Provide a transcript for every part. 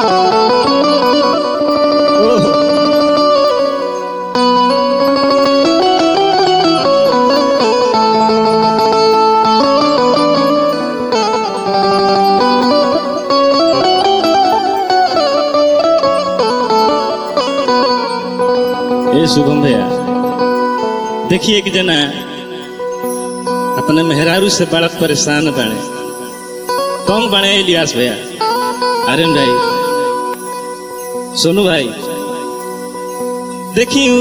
ओहो ए शुभम भैया देखिए एक जना अपने मेहरारू से बड़ा परेशान बने कौन बने इलियास भैया आर्यन भाई सोनू भाई देखी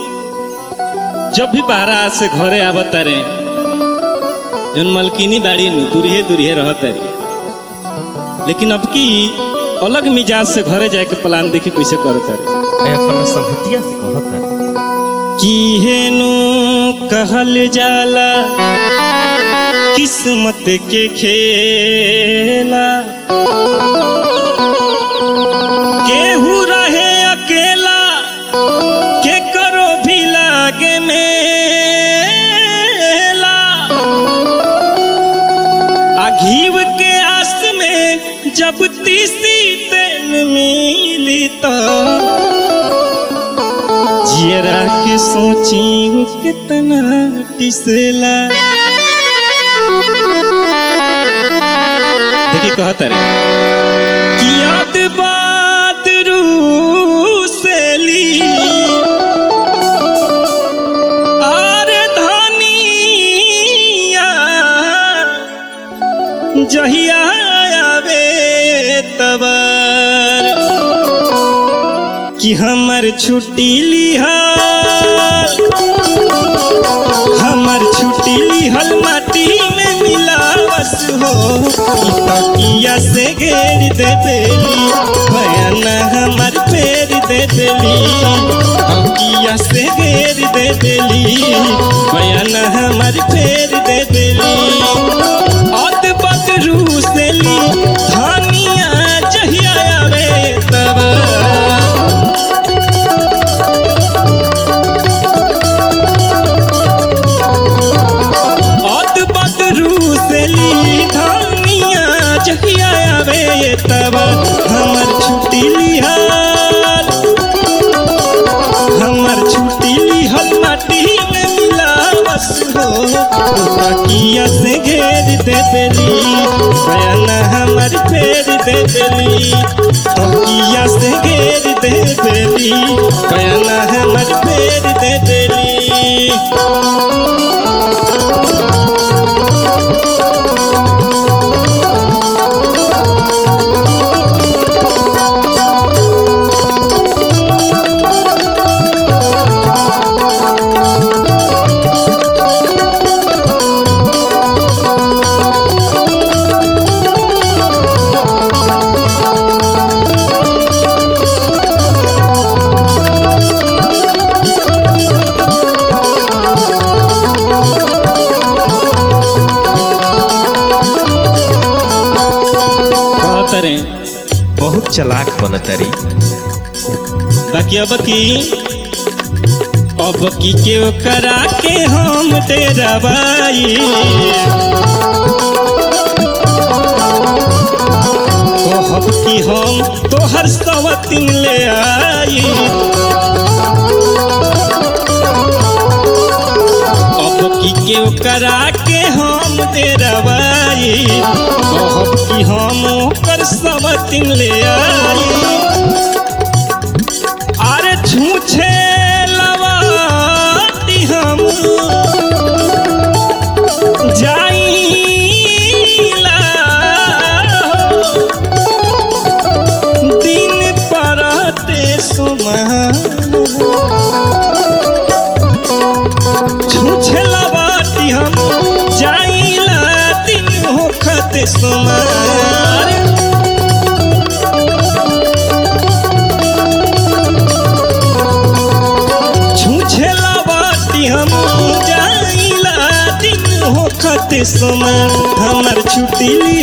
जब भी बाहर से घरे आवत रे जन मलकिनी बाड़ी नु दूरिये दूरिये रहत रे लेकिन अब की अलग मिजाज से घरे जाए के प्लान देखी कैसे करत रे मैं अपना संगतिया से कहता की हेनु कहल जाला किस्मत के खेला केहू रहे अकेला के करो भी लागे मेला आ घीव के आस में जब तीसी तेल मिली तो जियरा के सोची वो कितना टिसला देखिए कहता रे कि याद बात रूसली आरे धनिया जहिया आवे तबर कि हमर छुट्टी लिहल हमर छुट्टी लिहल माटी में मिलावस हो ई तकिया से घेर दे देली बयान हमर फेर दे देली तकिया से घेर दे देली बयान हमर फेर दे देली अद बदरू से ली धनिया जहिया आवे तब अद बदरू से ली धनिया जहिया आवे तब हमर छुट्टी लिहल हमर छुट्टी लिहल माटी में मिलावस हो तकिया से घेर दे देली बयान हमर फेर दे देली तकिया से घेर दे देली बयान हमर फेर दे देली कहत रे बहुत चलाक बनतरी बाकी अब की अब की के करा के हम तेरा बाई कहब की हम तोहर सवतिन ले आई अब की के करा के हम तेरा बाई कहब की हम ओकर सवतिन ले आई अरे छूछे लवाती हम जाइला दिन परते सुमह छूछे लवाती हम जाइला दिन होखते सुमह छूछे लवाती हम जाइला दिन होखत समय हमर छुट्टी